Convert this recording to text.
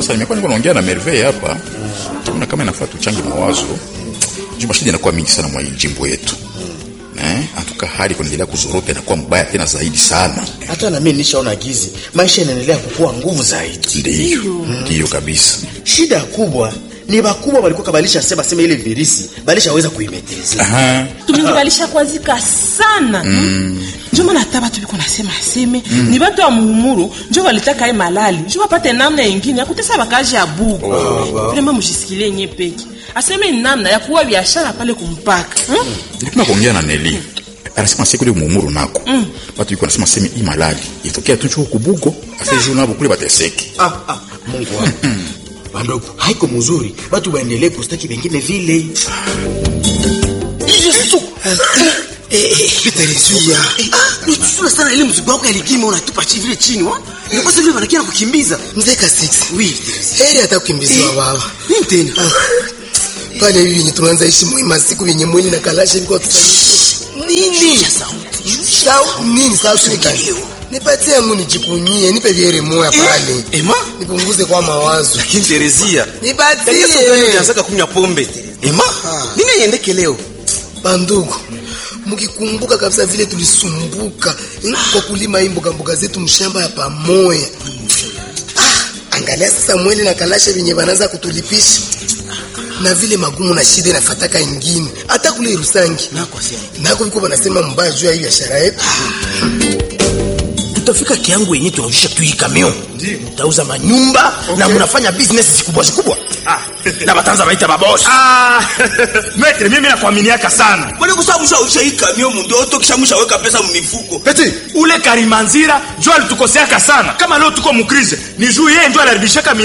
sasa nimekuwa niko naongea na Merveille hapa tunaona kama inafaa tuchange mawazo juu mashida inakuwa mingi sana mwa hii jimbo yetu eh atuka hali kuendelea kuzorota inakuwa mbaya tena zaidi sana hata na mimi nishaona gizi maisha yanaendelea kukua nguvu zaidi ndiyo ndiyo kabisa shida kubwa ni bakubwa walikuwa kabalisha sema sema ile virisi balishaweza kuimeteza aha tumekubalisha kwazika sana mm. njo maana hata batu biko nasema aseme mm. ni batu ya muhumuru njo walitaka ye malali njo wapate namna yengine ya kutesa bakaji ya bugu vrema mujisikilie nye peki aseme ni namna ya kuwa biashara pale kumpaka hmm? nilikuwa kuongea na Neli anasema siku ile muumuru nako mm. watu yuko nasema sema hii malali itokea tu chuo kubugo afejo nabo kule bateseke ah, ah, mungu wangu bandogo haiko mzuri batu baendelee kustaki bengine vile Yesu Peterezuya. nitusula sana ile mzigo wako yalikima unatupa chi vile chini wa nikosa vile wanakia kukimbiza Mzee Kasix. oui Heri hata kukimbiziwa baba. nini tena Ah, Pale hivi yenye tunaanza ishi muhimu siku yenye mwili na kalasha ilikuwa tufanye. Nini? Sau nini sauti ni kali? Nipatie yangu nijikunyie, nipe viere moya pale. ema Nipunguze kwa mawazo. lakini Terezia Nipatie. unaanza kunywa pombe ema nini iendeke leo Bandugu, mkikumbuka kabisa vile tulisumbuka eh, kwa kulima hii mboga mboga zetu mshamba ya pamoja. Ah, angalia sasa mwele na kalasha venye wanaanza kutulipisha na vile magumu na shida inafataka ingine hata kule Rusangi nako sia nako viko wanasema mbaya juu ya hii biashara yetu. tutafika kiangu yenye tunaujisha tu hii kamion tauza manyumba na mnafanya business zikubwa zikubwa na batanza baita babosi Ah, metre mimi nakuaminiaka sana Kwani kusaba mshawisha hii kamio mundoto kisha mshaweka pesa mmifuko. Peti, ule karimanzira njo alitukoseaka sana kama leo tuko mukrize ni juu yeye njo aliharibishaka